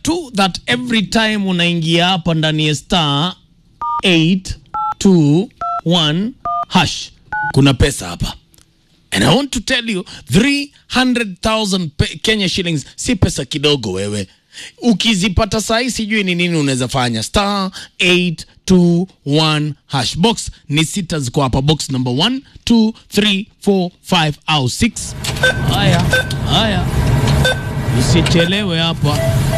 tu that every time unaingia hapa ndani ya star 821 hash kuna pesa hapa and I want to tell you 300,000 pe- Kenya shillings si pesa kidogo wewe ukizipata sahi sijui ni nini unaweza fanya star 821 hash box ni sita ziko hapa box number 1 2 3 4 5 au 6 haya haya usichelewe hapa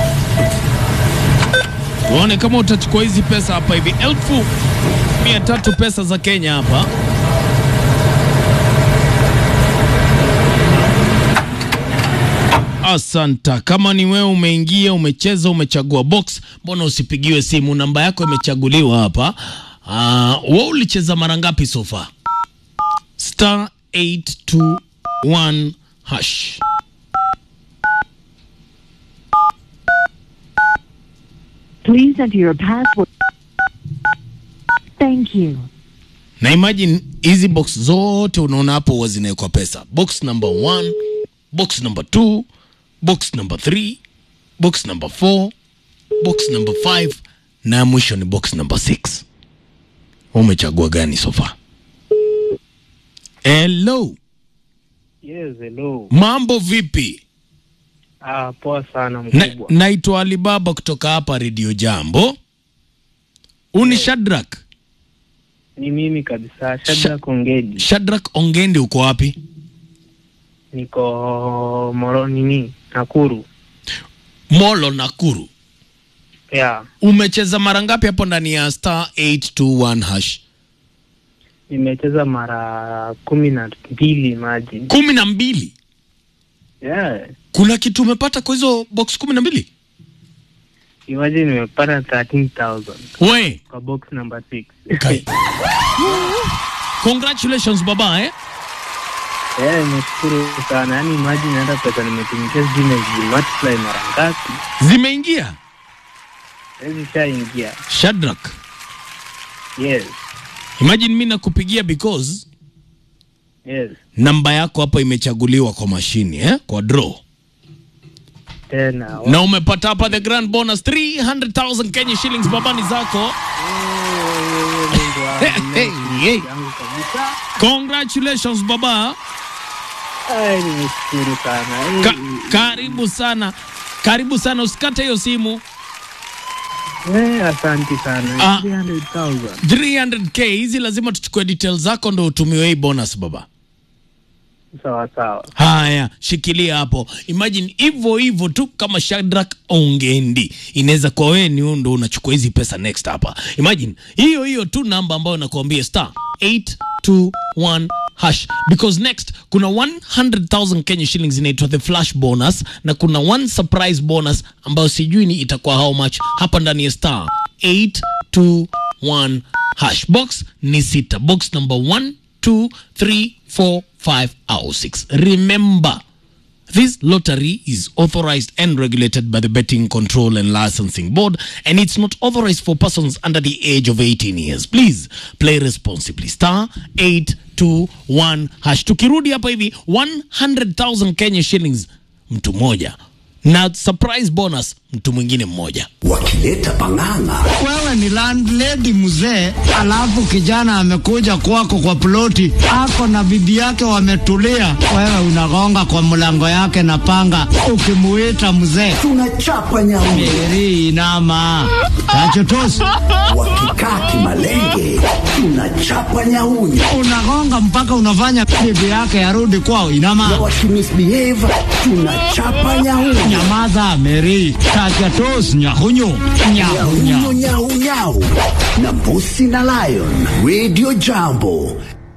tuone kama utachukua hizi pesa hapa hivi elfu mia tatu pesa za Kenya hapa Asanta. Kama ni wewe umeingia, umecheza, umechagua box, mbona usipigiwe simu? Namba yako imechaguliwa hapa. Uh, wewe ulicheza mara ngapi so far? Star 821 hash. Please enter your password. Thank you. Na imagine hizi box zote unaona hapo huwa zinawekwa pesa. Box number 1, box number 2, box number 3, box number 4, box number 5 na ya mwisho ni box number 6. Umechagua gani so far? Hello. Yes, hello. Mambo vipi? Ah, poa sana Na, mkubwa. naitwa Alibaba kutoka hapa Radio Jambo. Uni Shadrack. Ni mimi kabisa, Shadrack Ongedi. Shadrack Ongendi uko wapi? Niko Moro nini? Nakuru. Molo Nakuru. Yeah. Umecheza mara ngapi hapo ndani ya star 821 hash? Nimecheza mara kumi na mbili maji. kumi na mbili. Yeah. Kuna kitu umepata kwa hizo box kumi na mbili? Imagine nimepata 13,000 We, kwa box number 6. kai. Congratulations baba eh? Yeah, nimeshukuru sana. Yaani imagine hata pesa nimetumikia sijui nimezimultiply mara ngapi. Zimeingia. Hizi shaingia. Shadrack, Yes. imagine mimi nakupigia because Yes. namba yako hapa imechaguliwa kwa mashini eh? Kwa draw. Tena. Na umepata hapa the grand bonus 300,000 Kenya shillings babani zako. Mungu wangu, Hey, hey. yangu kabisa. Congratulations baba. Ai, nimeshukuru sana. Ka Eh, karibu sana. Karibu sana usikate hiyo simu. Eh, asante sana. Ah. 300,000. 300k hizi lazima tuchukue details zako ndo utumiwe hii bonus baba. Sawa sawa. Haya, shikilia hapo. Imagine hivyo hivyo tu kama Shadrack Ongendi, inaweza kuwa wewe ni wewe ndo unachukua hizi pesa next hapa. Imagine hiyo hiyo tu namba ambayo nakuambia star 821 hash because next kuna 100,000 Kenya shillings inaitwa the flash bonus na kuna one surprise bonus ambayo sijui ni itakuwa how much hapa ndani ya star 821 hash box ni sita box number 1 2 3 4 5 au 6 remember This lottery is authorized and regulated by the Betting Control and Licensing Board, and it's not authorized for persons under the age of 18 years. Please play responsibly. Star 821 hash. Tukirudi hapa hivi 100,000 Kenya shillings mtu mmoja na surprise bonus mtu mwingine mmoja. wakileta pang'ang'a Wewe ni landlady mzee, alafu kijana amekuja kwako kwa ploti, ako na bibi yake wametulia, wewe unagonga kwa mlango yake na panga, ukimuita mzee tunachapa nyauni Meri inama tachotosi, wakikaa kimalenge tunachapa nyauni unagonga mpaka unafanya bibi yake arudi kwao. na Inama, wakimisbehave tunachapa nyauni nyamaza Meri, tachotosi, nyahunyu nyahunya nyau nyau nyau na mbusi na lion radio jambo